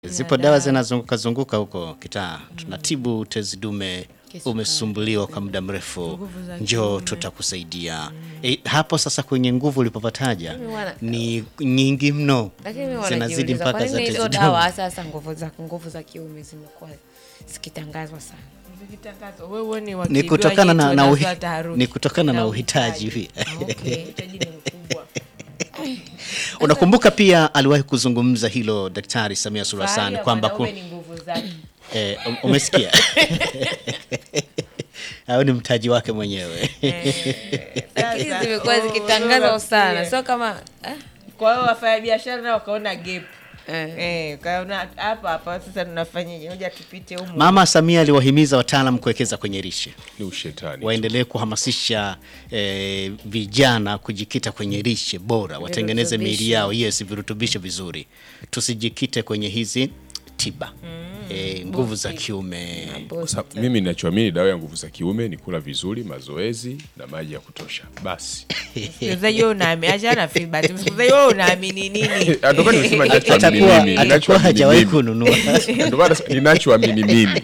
Zipo dawa zinazunguka zunguka huko kitaa, tunatibu tezi dume. Umesumbuliwa kwa muda mrefu, Nguvu za njoo kiume. tutakusaidia. E, hapo sasa kwenye nguvu ulipopataja Mimi wana- ni nyingi mno, Lakini mimi zinazidi wanajiuliza mpaka kwa za nini hizo tezi dawa dume. sasa nguvu za nguvu za kiume zimekuwa zikitangazwa sana. Zikitangazwa, wewe ni Ni wakijuaji kutokana na, na, tunazua uhi, taharuki. ni kutokana na Na uhitaji uhitaji. hivi. Okay, uhitaji ni mkubwa. Unakumbuka pia aliwahi kuzungumza hilo Daktari Samia Suluhu Fahari Hassan ya kwamba ku, mwanaume ni nguvu zake. eh, um- umesikia au ni mtaji wake mwenyewe Lakini Sasa, zimekuwa oh, zikitangazwa wewe sana, unafikiria. sio kama eh, Kwa hiyo wafanyabiashara nao wakaona gap. eh. Eh, kaona hapa hapa sasa tunafanyaje? Ngoja tupite humu. Mama Samia aliwahimiza wataalam kuwekeza kwenye lishe, ni ushetani waendelee kuhamasisha eh, vijana kujikita kwenye lishe bora, watengeneze miili Virutubisho. yao, yes, virutubisho vizuri, tusijikite kwenye hizi tiba eh, nguvu za kiume. Kwa sababu mimi ninachoamini dawa ya nguvu za kiume ni kula vizuri, mazoezi na maji ya kutosha. Basi Msikilizaji wewe unaamini, achana na feedback. Msikilizaji wewe unaamini nini? ndio maana nimesema ninachoamini Atakuwa mimi, atakuwa ninachoamini hajawahi mimi. kununua Ndio maana ninachoamini mimi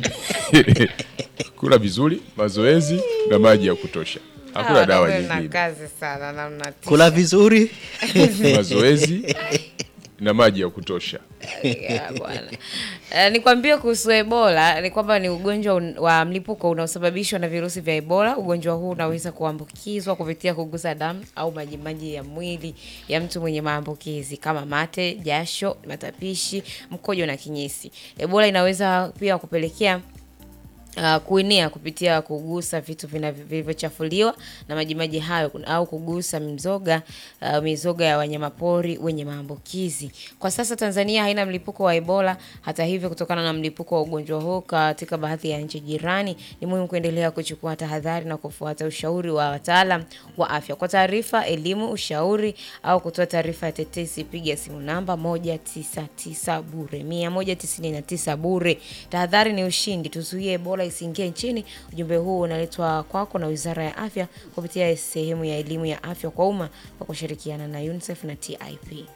kula vizuri, mazoezi na maji ya kutosha. Hakuna Hawa dawa wanaume mna nyingine. kazi sana na mnatisha. kula vizuri Mazoezi na maji ya kutosha. Ya, bwana. Eh, nikwambie kuhusu Ebola ni kwamba ni ugonjwa un- wa mlipuko unaosababishwa na virusi vya Ebola. Ugonjwa huu unaweza kuambukizwa kupitia kugusa damu au majimaji ya mwili ya mtu mwenye maambukizi kama mate, jasho, matapishi, mkojo na kinyesi. Ebola inaweza pia kupelekea Uh, kuenea kupitia kugusa vitu vinavyo- vilivyochafuliwa na majimaji hayo kun- au kugusa mizoga uh, mizoga ya wanyamapori wenye maambukizi. Kwa sasa Tanzania haina mlipuko wa Ebola. Hata hivyo, kutokana na mlipuko wa ugonjwa huu katika baadhi ya nchi jirani, ni muhimu kuendelea kuchukua tahadhari na kufuata ushauri wa wataalam wa afya. Kwa taarifa, elimu, ushauri au kutoa taarifa ya tetesi, piga simu namba 199 bure 199 bure. Tahadhari ni ushindi, tuzuie Ebola isiingie nchini. Ujumbe huu unaletwa kwako na Wizara ya Afya kupitia sehemu ya elimu ya afya kwa umma kwa kushirikiana na UNICEF na TIP.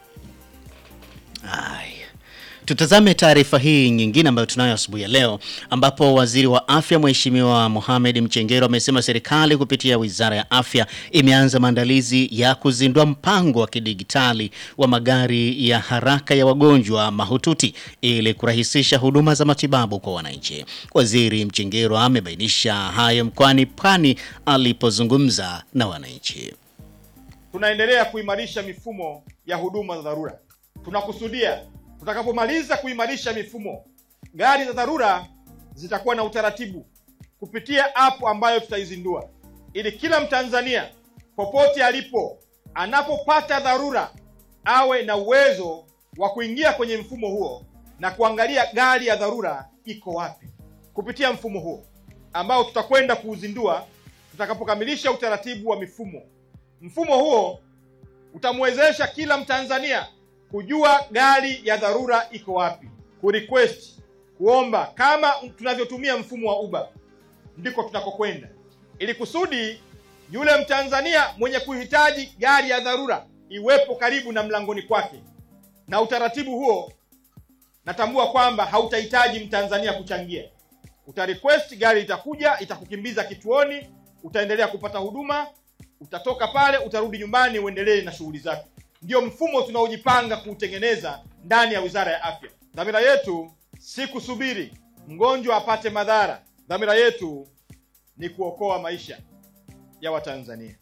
Haya. Tutazame taarifa hii nyingine ambayo tunayo asubuhi ya leo ambapo waziri wa afya Mheshimiwa Mohamed Mchengero amesema serikali kupitia wizara ya afya imeanza maandalizi ya kuzindua mpango wa kidigitali wa magari ya haraka ya wagonjwa mahututi ili kurahisisha huduma za matibabu kwa wananchi. Waziri Mchengero amebainisha hayo mkoani Pwani alipozungumza na wananchi. tunaendelea kuimarisha mifumo ya huduma za dharura. Tunakusudia tutakapomaliza kuimarisha mifumo, gari za dharura zitakuwa na utaratibu kupitia app ambayo tutaizindua, ili kila Mtanzania popote alipo, anapopata dharura, awe na uwezo wa kuingia kwenye mfumo huo na kuangalia gari ya dharura iko wapi, kupitia mfumo huo ambao tutakwenda kuuzindua tutakapokamilisha utaratibu wa mifumo. Mfumo huo utamwezesha kila Mtanzania kujua gari ya dharura iko wapi, kurequest, kuomba, kama tunavyotumia mfumo wa Uber, ndiko tunakokwenda, ili kusudi yule Mtanzania mwenye kuhitaji gari ya dharura iwepo karibu na mlangoni kwake. Na utaratibu huo natambua kwamba hautahitaji Mtanzania kuchangia. Uta request, gari itakuja, itakukimbiza kituoni, utaendelea kupata huduma, utatoka pale, utarudi nyumbani, uendelee na shughuli zako. Ndio mfumo tunaojipanga kuutengeneza ndani ya Wizara ya Afya. Dhamira yetu si kusubiri mgonjwa apate madhara. Dhamira yetu ni kuokoa maisha ya Watanzania.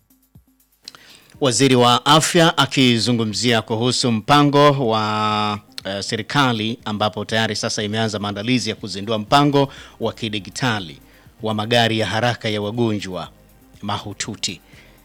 Waziri wa Afya akizungumzia kuhusu mpango wa uh, serikali ambapo tayari sasa imeanza maandalizi ya kuzindua mpango wa kidigitali wa magari ya haraka ya wagonjwa mahututi.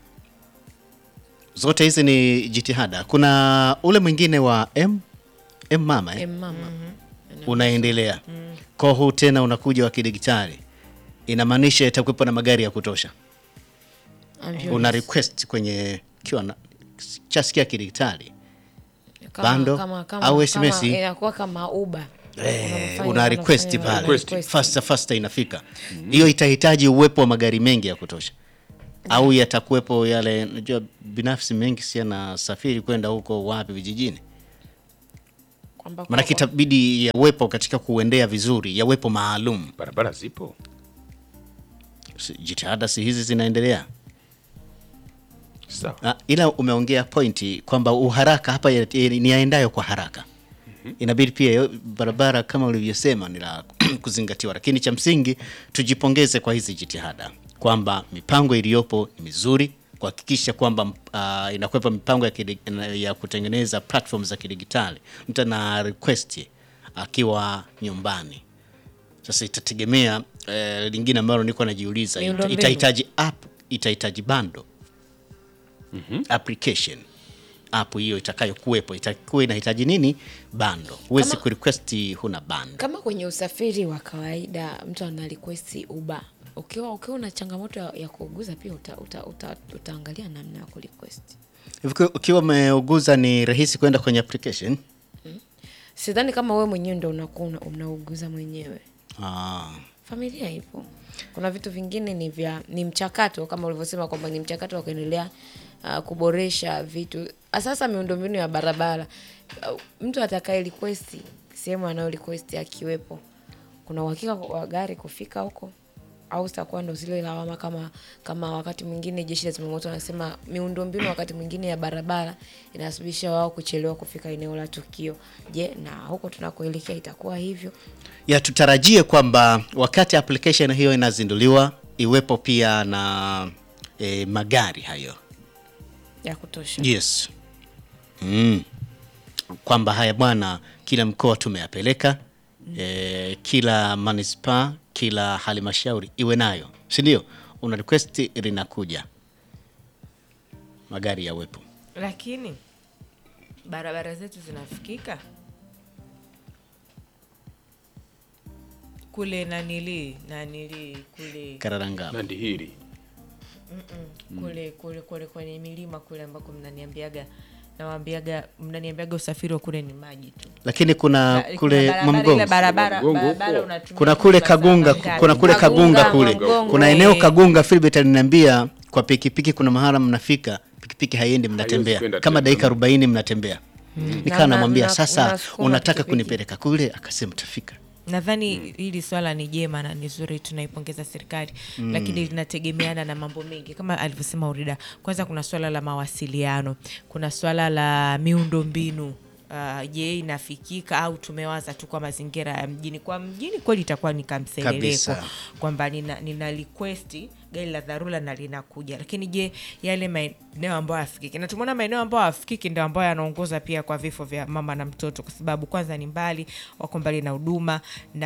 Zote hizi ni jitihada. Kuna ule mwingine wa M, M mama eh? Eh, mama. unaendelea kwa huu tena unakuja wa kidigitali, inamaanisha itakuwepo na magari ya kutosha Ambulance. una request kwenye kiwa na chasikia kidigitali Kama- bando kama- kama- au kama SMS. inakuwa kama Uber. eh, Unamfanya- una request unafanya pale request. faster faster inafika hiyo itahitaji uwepo wa magari mengi ya kutosha au yatakuwepo yale najua binafsi mengi si yanasafiri kwenda huko wapi vijijini Kwamba Maanake kwa- itabidi yawepo katika kuendea vizuri, yawepo maalum. barabara zipo Si- Jitihada si hizi zinaendelea. sawa Ah, ila umeongea pointi kwamba uharaka hapa ya- ya- ni yaendayo kwa haraka. Inabidi pia yo- barabara kama ulivyosema ni la kuzingatiwa, lakini cha msingi tujipongeze kwa hizi jitihada kwamba mipango iliyopo ni mizuri kuhakikisha kwamba uh, inakwepa mipango ya, kidi, ya kutengeneza platform za kidigitali. Mtu ana request akiwa nyumbani. Sasa itategemea eh, lingine ambalo niko najiuliza, ita- Miundombinu. itahitaji app, itahitaji bando application app hiyo itakayokuwepo itakuwa inahitaji nini? Bando. Huwezi Kama- kurequest huna bando. kama kwenye usafiri wa kawaida mtu ana request Uber, ukiwa ukiwa una changamoto ya, ya kuuguza pia uta, uta, uta, utaangalia namna ya kurequest. Hivi ukiwa umeuguza ni rahisi kwenda kwenye application? Sidhani kama wewe mwenyewe ndo unakuwa una- unauguza mwenyewe. Ah. Familia ipo. Kuna vitu vingine ni vya ni mchakato kama ulivyosema kwamba ni mchakato wa kuendelea uh, kuboresha vitu. Sasa miundombinu ya barabara uh, mtu atakaye request sehemu anayo request akiwepo, kuna uhakika wa gari kufika huko au zitakuwa ndo zile lawama kama kama wakati mwingine jeshi la zimamoto wanasema miundombinu wakati mwingine ya barabara inasababisha wao kuchelewa kufika eneo la tukio. Je, na huko tunakoelekea itakuwa hivyo? Ya tutarajie kwamba wakati application hiyo inazinduliwa iwepo pia na eh, magari hayo. ya kutosha. Yes. Mm. Kwamba haya bwana, kila mkoa tumeyapeleka eh, kila manispaa, kila halmashauri iwe nayo, si ndio? Una request linakuja, magari yawepo. lakini barabara zetu zinafikika kule nanili nanili kule Kararanga nandi hili kule kule kule kwenye milima kule ambako mnaniambiaga nawambiaga mnaniambiaga usafiri wa kule ni maji tu lakini kuna Ba- kule kuna barabara- ile Mwamgongo, barabara Mgongo barabara huko. unatumia kuna kule masaa Kagunga, mangapi? kuna kule Kagunga, Kagunga kule, Mwamgongo, kuna eh. eneo Kagunga. Philbert aliniambia kwa pikipiki kuna mahala mnafika pikipiki haiendi, mnatembea kwenda kama tena. dakika 40 mnatembea. Nikawa Na- namwambia na- sasa, unasukuma unataka pikipiki. kunipeleka kule? Akasema tafika. nadhani hili swala ni jema na ni zuri tunaipongeza serikali lakini linategemeana na mambo mengi kama alivyosema urida kwanza kuna swala la mawasiliano kuna swala la miundo mbinu Uh, je inafikika au tumewaza tu kwa mazingira ya mjini kwa mjini kweli itakuwa ni kamseleleko Kabisa. kwamba nina, nina request gari la dharura na linakuja lakini je yale maeneo ambayo hayafikiki na tumeona maeneo ambayo hayafikiki ndio ambayo yanaongoza pia kwa vifo vya mama na mtoto kwa sababu kwanza ni mbali wako mbali na huduma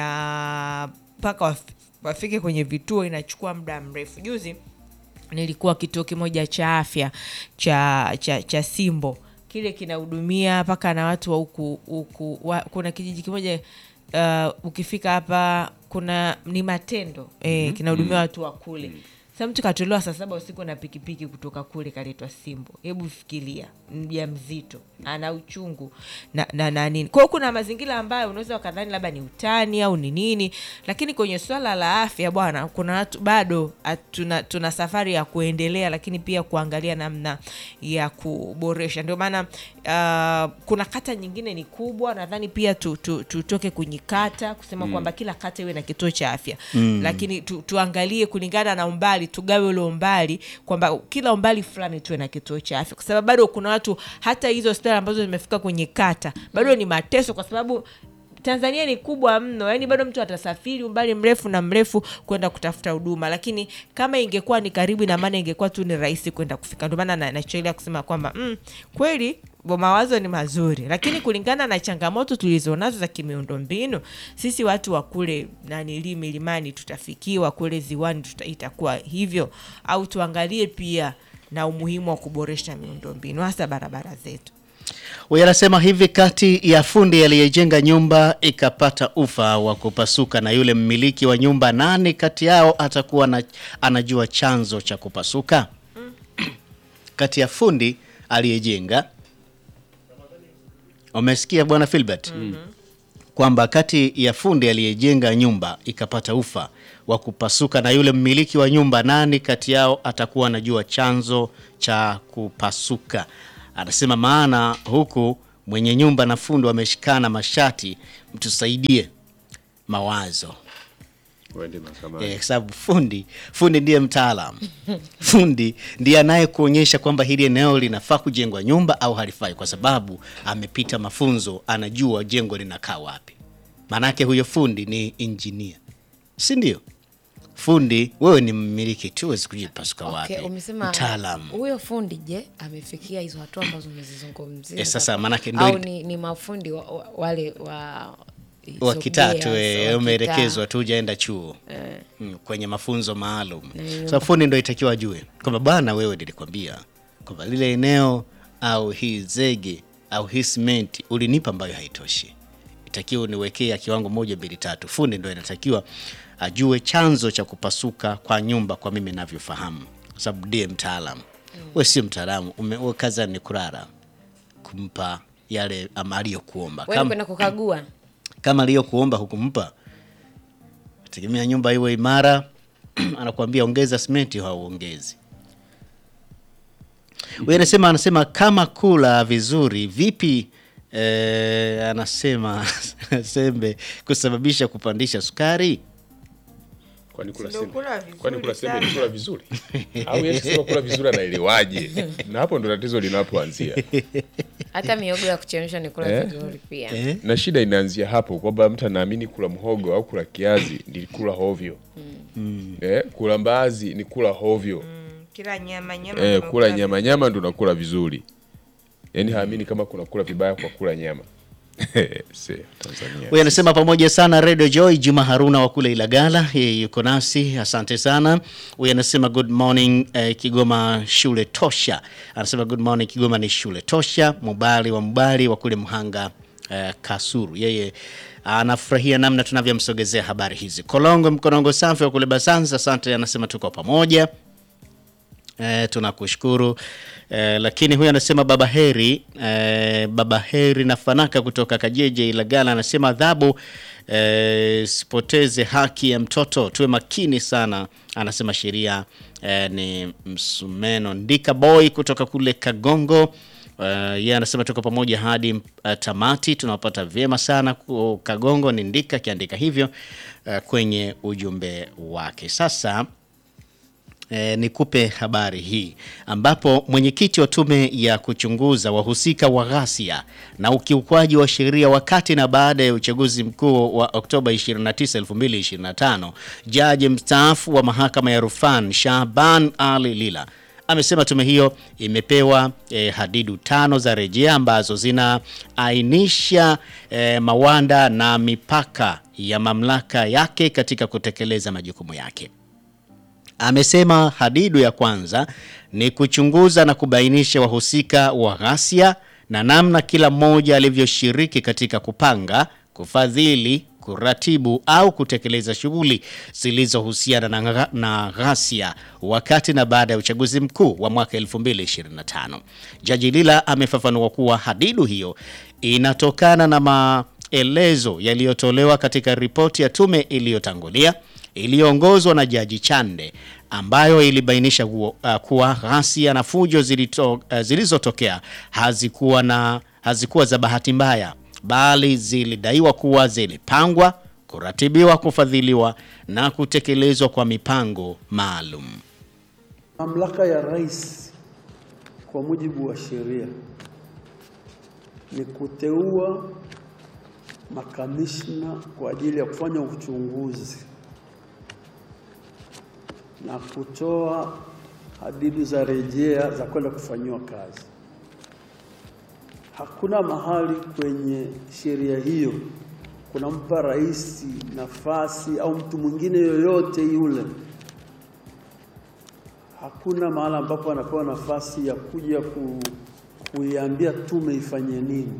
na mpaka waf- wafike kwenye vituo inachukua muda mrefu juzi nilikuwa kituo kimoja cha afya cha, cha, cha simbo kile kinahudumia mpaka na watu wa huku huku wa, kuna kijiji kimoja uh, ukifika hapa kuna ni matendo eh, kinahudumia watu wa kule sa mtu katolewa saa saba usiku na pikipiki kutoka kule kaletwa simbo hebu fikiria mja mzito ana uchungu na, na, na nini kwao kuna mazingira ambayo unaweza wakadhani labda ni utani au ni nini lakini kwenye swala la afya bwana kuna watu bado at- tuna, tuna safari ya kuendelea lakini pia kuangalia namna ya kuboresha ndio maana uh, kuna kata nyingine ni kubwa nadhani pia tu, tu, tutoke kwenye kata kusema kwamba kila kata iwe na kituo cha afya mm. lakini tu, tuangalie kulingana na umbali tugawe ule umbali kwamba kila umbali fulani tuwe na kituo cha afya kwa sababu bado kuna watu hata hizo hospitali ambazo zimefika kwenye kata bado ni mateso kwa sababu tanzania ni kubwa mno yaani bado mtu atasafiri umbali mrefu na mrefu kwenda kutafuta huduma lakini kama ingekuwa ni karibu ina maana ingekuwa tu ni rahisi kwenda kufika ndio maana na- nachoelea kusema kwamba mm, kweli bo- mawazo ni mazuri lakini kulingana na changamoto tulizonazo za kimiundo mbinu sisi watu wa kule nanili milimani tutafikiwa kule ziwani tuta, itakuwa hivyo au tuangalie pia na umuhimu wa kuboresha miundo mbinu hasa barabara zetu Huyu anasema hivi, kati ya fundi aliyejenga nyumba ikapata ufa wa kupasuka na yule mmiliki wa nyumba, nani kati yao atakuwa na, anajua chanzo cha kupasuka? kati ya fundi aliyejenga, umesikia bwana Filbert? kwamba kati ya fundi aliyejenga nyumba ikapata ufa wa kupasuka na yule mmiliki wa nyumba, nani kati yao atakuwa anajua chanzo cha kupasuka? Anasema maana huku mwenye nyumba na fundi wameshikana mashati, mtusaidie mawazo Waende mahakamani. Eh, kwa sababu fundi fundi ndiye mtaalam fundi ndiye anayekuonyesha kwamba hili eneo linafaa kujengwa nyumba au halifai, kwa sababu amepita mafunzo, anajua jengo linakaa wapi. Maanake huyo fundi ni injinia, si ndio? Fundi wewe ni mmiliki tu, huwezi kujipasuka wapi. Okay, umesema mtaalam huyo fundi je, amefikia hizo hatua ambazo umezizungumzia? Eh, sasa manake ndo au ili- ni, ni mafundi wa, wa, wale wa wa hizo kitatu gears, eh, wa umeelekezwa tu hujaenda chuo Eh. mm, kwenye mafunzo maalum. nyumba. So fundi ndo itakiwa ajue kwamba bwana, wewe nilikwambia kwamba lile eneo au hii zege au hii simenti ulinipa ambayo haitoshi, itakiwa uniwekee ya kiwango moja mbili tatu. Fundi ndo inatakiwa ajue chanzo cha kupasuka kwa nyumba, kwa mimi navyofahamu, kwa sababu ndiye mtaalam. We sio mtaalamu, ume- we kazi ni kurara kumpa yale ama aliyokuomba Wewe Kama- kwenda kukagua kama aliyokuomba hukumpa, tegemea nyumba iwe imara. anakuambia ongeza simenti, hauongezi. Huyu anasema anasema kama kula vizuri vipi? Eh, anasema sembe kusababisha kupandisha sukari. Kwani kula Ndio sembe? kula vizuri Kwani kula sembe ni sana. kula vizuri? Au yeye sema kula vizuri anaelewaje? Na hapo ndo tatizo linapoanzia. hata miogo ya kuchemsha ni kula Eh? vizuri pia. Eh? Na shida inaanzia hapo kwamba mtu anaamini kula mhogo au kula kiazi ni kula hovyo. Eh, kula mbaazi ni kula hovyo. kila nyama nyama Eh, ndio kula unakula nyama nyama ndo nakula vizuri. Yaani haamini kama kuna kula vibaya kwa kula nyama. Se, Tanzania. Huyu anasema pamoja sana Radio Joy. Juma Haruna wa kule Ilagala, yeye yuko nasi, asante sana. Huyu anasema good morning eh, Kigoma shule tosha. Anasema good morning Kigoma ni shule tosha. Mubali wa Mubali wa kule Mhanga eh, Kasuru, yeye anafurahia namna tunavyomsogezea habari hizi. Kolongo Mkonongo safi wa kule Basanza, asante. Anasema tuko pamoja. Eh, tunakushukuru eh, lakini huyu anasema baba heri eh, baba heri na fanaka kutoka Kajeje Ilagala anasema adhabu eh, sipoteze haki ya mtoto, tuwe makini sana. Anasema sheria eh, ni msumeno. Ndika boy kutoka kule Kagongo Uh, yeye anasema tuko pamoja hadi uh, tamati, tunawapata vyema sana ku- Kagongo. Ni Ndika akiandika hivyo uh, kwenye ujumbe wake. Sasa E, nikupe habari hii ambapo mwenyekiti wa tume ya kuchunguza wahusika wa ghasia na ukiukwaji wa sheria wakati na baada ya uchaguzi mkuu wa Oktoba 29, 2025, jaji mstaafu wa mahakama ya rufani Shahban Ali Lila amesema tume hiyo imepewa eh, hadidu tano za rejea ambazo zinaainisha eh, mawanda na mipaka ya mamlaka yake katika kutekeleza majukumu yake. Amesema hadidu ya kwanza ni kuchunguza na kubainisha wahusika wa ghasia na namna kila mmoja alivyoshiriki katika kupanga, kufadhili, kuratibu au kutekeleza shughuli zilizohusiana na, gha- na ghasia wakati na baada ya uchaguzi mkuu wa mwaka 2025. Jaji Lila amefafanua kuwa hadidu hiyo inatokana na maelezo yaliyotolewa katika ripoti ya tume iliyotangulia iliyoongozwa na Jaji Chande ambayo ilibainisha kuwa, uh, kuwa ghasia na fujo zilito, uh, zilizotokea hazikuwa na hazikuwa za bahati mbaya bali zilidaiwa kuwa zilipangwa, kuratibiwa, kufadhiliwa na kutekelezwa kwa mipango maalum. Mamlaka ya rais kwa mujibu wa sheria ni kuteua makamishna kwa ajili ya kufanya uchunguzi na kutoa hadidu za rejea za kwenda kufanyiwa kazi. Hakuna mahali kwenye sheria hiyo kunampa rais nafasi au mtu mwingine yoyote yule hakuna mahala ambapo anapewa nafasi ya kuja ku, kuiambia tume ifanye nini.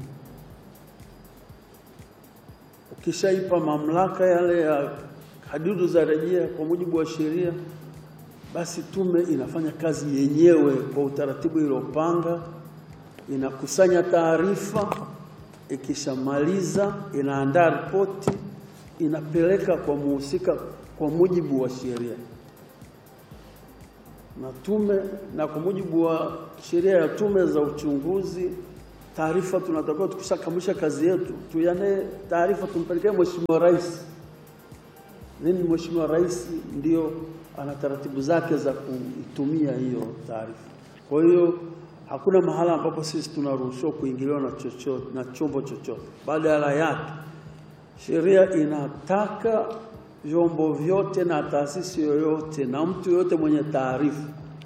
Ukishaipa mamlaka yale ya hadidu za rejea kwa mujibu wa sheria, basi tume inafanya kazi yenyewe kwa utaratibu iliyopanga, inakusanya taarifa, ikishamaliza inaandaa ripoti, inapeleka kwa muhusika kwa mujibu wa sheria na tume na kwa mujibu wa sheria ya tume za uchunguzi taarifa tunatakiwa tukishakamilisha kazi yetu tuiandae taarifa tumpelekee Mheshimiwa Rais. Then Mheshimiwa Rais ndio ana taratibu zake za kuitumia hiyo taarifa. Kwa hiyo hakuna mahala ambapo sisi tunaruhusiwa kuingiliwa na chochote na chombo chochote. Badala yake sheria inataka vyombo vyote na taasisi yoyote na mtu yoyote mwenye taarifa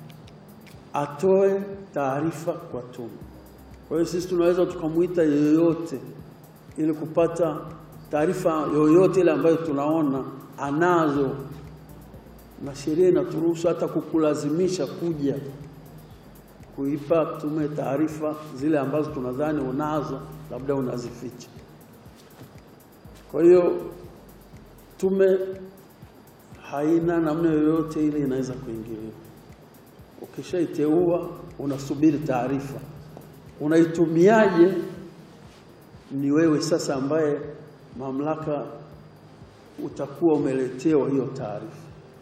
atoe taarifa kwa tume. Kwa hiyo sisi tunaweza tukamwita yeyote ili kupata taarifa yoyote ile ambayo tunaona anazo, na sheria inaturuhusu hata kukulazimisha kuja kuipa tume taarifa zile ambazo tunadhani unazo, labda unazificha. Kwa hiyo tume haina namna yoyote ile inaweza kuingiliwa. Ukishaiteua unasubiri taarifa, unaitumiaje ni wewe sasa ambaye mamlaka utakuwa umeletewa hiyo taarifa.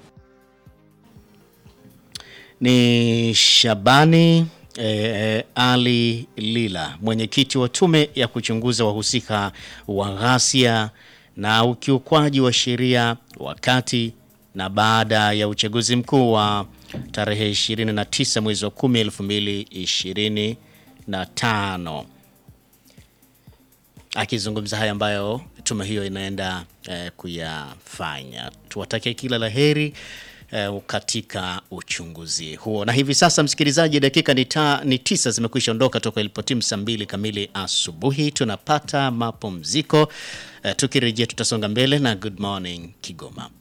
Ni Shabani eh, Ali Lila, mwenyekiti wa tume ya kuchunguza wahusika wa ghasia na ukiukwaji wa sheria wakati na baada ya uchaguzi mkuu wa tarehe 29 mwezi wa 10 2025 akizungumza haya ambayo tume hiyo inaenda eh, kuyafanya. Tuwatakie kila la heri eh, katika uchunguzi huo. Na hivi sasa, msikilizaji, dakika ni, ta, ni tisa zimekwisha ondoka toka ilipotimu saa mbili kamili asubuhi. Tunapata mapumziko eh, tukirejea tutasonga mbele na Good Morning Kigoma.